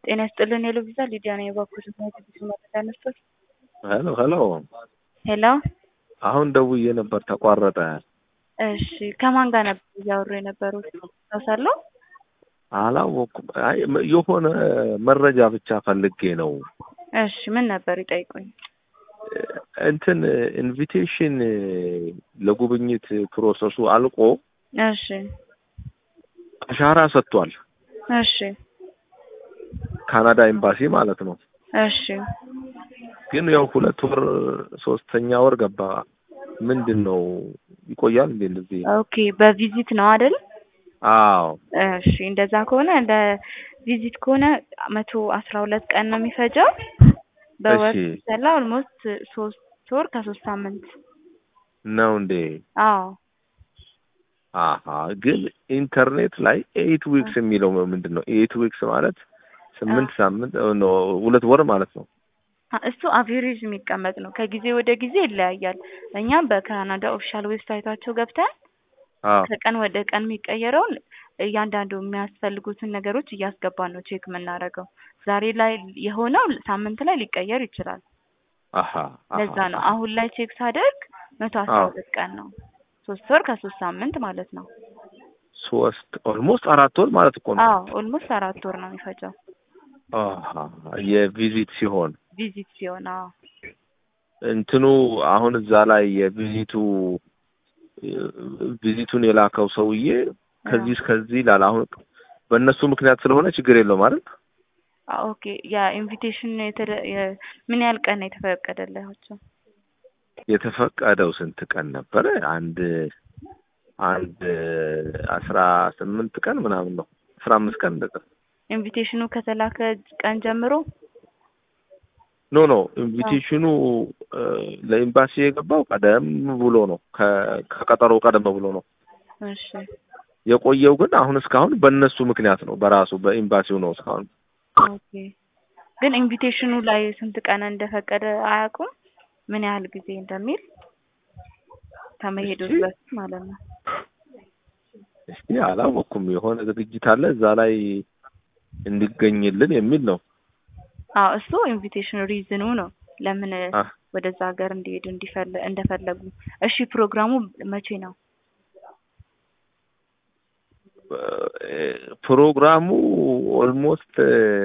ጤና ይስጥልን ሄሎ ቪዛ ሊዲያ ነኝ። የባኮስ ብዙ መረጃ ነስቶች ሄሎ ሄሎ። ሄሎ አሁን ደውዬ ነበር ተቋረጠ። እሺ ከማን ጋር ነበር እያወሩ የነበሩት? ታውሳለሁ? አላወኩም። አይ የሆነ መረጃ ብቻ ፈልጌ ነው። እሺ ምን ነበር ይጠይቁኝ። እንትን ኢንቪቴሽን ለጉብኝት ፕሮሰሱ አልቆ እሺ አሻራ ሰጥቷል። እሺ ካናዳ ኤምባሲ ማለት ነው። እሺ ግን ያው ሁለት ወር ሶስተኛ ወር ገባ። ምንድን ነው ይቆያል እንዴ እንደዚህ? ኦኬ በቪዚት ነው አይደል? አዎ እሺ እንደዛ ከሆነ እንደ ቪዚት ከሆነ መቶ አስራ ሁለት ቀን ነው የሚፈጀው። በወር እሺ። ሲሰላ ኦልሞስት ሶስት ወር ከሶስት ሳምንት። ነው እንዴ? አዎ አሀ ግን ኢንተርኔት ላይ ኤይት ዊክስ የሚለው ምንድን ነው? ኤይት ዊክስ ማለት ስምንት ሳምንት ኖ ሁለት ወር ማለት ነው። አ- እሱ አቬሬጅ የሚቀመጥ ነው። ከጊዜ ወደ ጊዜ ይለያያል። እኛም በካናዳ ኦፊሻል ዌብሳይታቸው ገብተን አዎ ከቀን ወደ ቀን የሚቀየረውን እያንዳንዱ የሚያስፈልጉትን ነገሮች እያስገባን ነው ቼክ የምናደርገው። ዛሬ ላይ የሆነው ሳምንት ላይ ሊቀየር ይችላል። አሀ አሀ፣ ለዛ ነው አሁን ላይ ቼክ ሳደርግ መቶ አስራ አዎ። ሁለት ቀን ነው። ሶስት ወር ከሶስት ሳምንት ማለት ነው። ሶስት ኦልሞስት አራት ወር ማለት እኮ ነው። አዎ ኦልሞስት አራት ወር ነው የሚፈጀው አሀ የቪዚት ሲሆን ቪዚት ሲሆን። አዎ እንትኑ አሁን እዛ ላይ የቪዚቱ ቪዚቱን የላከው ሰውዬ ከዚህ እስከዚህ ይላል። አሁን በእነሱ ምክንያት ስለሆነ ችግር የለውም ማለት አዎ፣ ኦኬ የኢንቪቴሽን የተደ- የ- ምን ያህል ቀን ነው የተፈቀደላቸው? የተፈቀደው ስንት ቀን ነበረ? አንድ አንድ አስራ ስምንት ቀን ምናምን ነው አስራ አምስት ቀን እንደዛ ኢንቪቴሽኑ ከተላከ ቀን ጀምሮ ኖ ኖ ኢንቪቴሽኑ እ፣ ለኤምባሲ የገባው ቀደም ብሎ ነው ከ- ከቀጠሮ ቀደም ብሎ ነው እሺ የቆየው። ግን አሁን እስካሁን በእነሱ ምክንያት ነው በራሱ በኤምባሲው ነው እስካሁን ኦኬ ግን ኢንቪቴሽኑ ላይ ስንት ቀን እንደፈቀደ አያውቁም? ምን ያህል ጊዜ እንደሚል ከመሄዱ እሺ። በፊት ማለት ነው። እስቲ አላወኩም። የሆነ ዝግጅት አለ እዛ ላይ እንዲገኝልን የሚል ነው። አዎ እሱ ኢንቪቴሽን ሪዝኑ ነው ለምን አ- ወደዛ ሀገር እንዲሄዱ እንዲፈለ እንደፈለጉ። እሺ ፕሮግራሙ መቼ ነው? እ፣ ፕሮግራሙ ኦልሞስት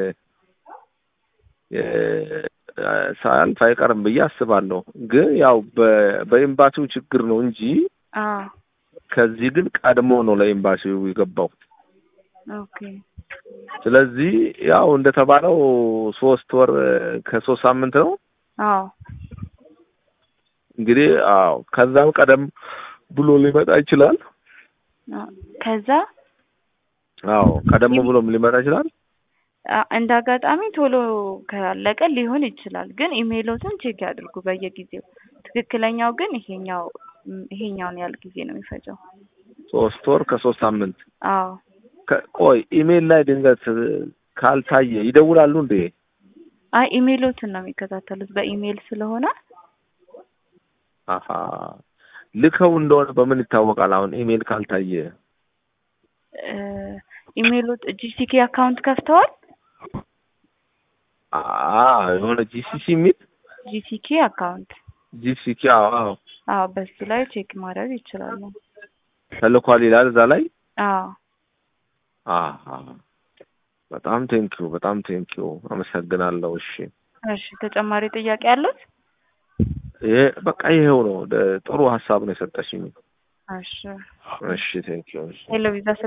ሳያልፍ አይቀርም ብዬ አስባለሁ። ግን ያው በ- በኤምባሲው ችግር ነው እንጂ አዎ ከዚህ ግን ቀድሞ ነው ለኤምባሲው የገባው። ኦኬ ስለዚህ ያው እንደተባለው ሶስት ወር ከሶስት ሳምንት ነው አዎ እንግዲህ። አዎ ከዛም ቀደም ብሎ ሊመጣ ይችላል። አዎ። ከዛ አዎ ቀደም ብሎም ሊመጣ ይችላል። አ- እንደ አጋጣሚ ቶሎ ካለቀ ሊሆን ይችላል። ግን ኢሜይሎትን ቼክ ያድርጉ በየጊዜው። ትክክለኛው ግን ይሄኛው ም፣ ይሄኛውን ያህል ጊዜ ነው የሚፈጀው። ሶስት ወር ከሶስት ሳምንት። አዎ ከ- ቆይ ኢሜል ላይ ድንገት ካልታየ ይደውላሉ እንዴ? አይ ኢሜይሎትን ነው የሚከታተሉት በኢሜይል ስለሆነ አሀ ልከው እንደሆነ በምን ይታወቃል? አሁን ኢሜል ካልታየ እ፣ ኢሜይሎት ጂሲኬ አካውንት ከፍተዋል። አ የሆነ ጂሲሲ የሚል ጂሲኬ አካውንት ጂሲሲ አዎ አዎ አዎ በሱ ላይ ቼክ ማድረግ ይችላሉ። ተልኳል ይላል እዛ ላይ። አዎ አሀ በጣም ቴንኪዩ በጣም ቴንኪዩ አመሰግናለሁ። እሺ እሺ ተጨማሪ ጥያቄ አሉት? ይሄ በቃ ይሄው ነው። ደ- ጥሩ ሀሳብ ነው የሰጠሽኝ። እሺ እሺ ቴንኪዩ። ሄሎ ቪዛ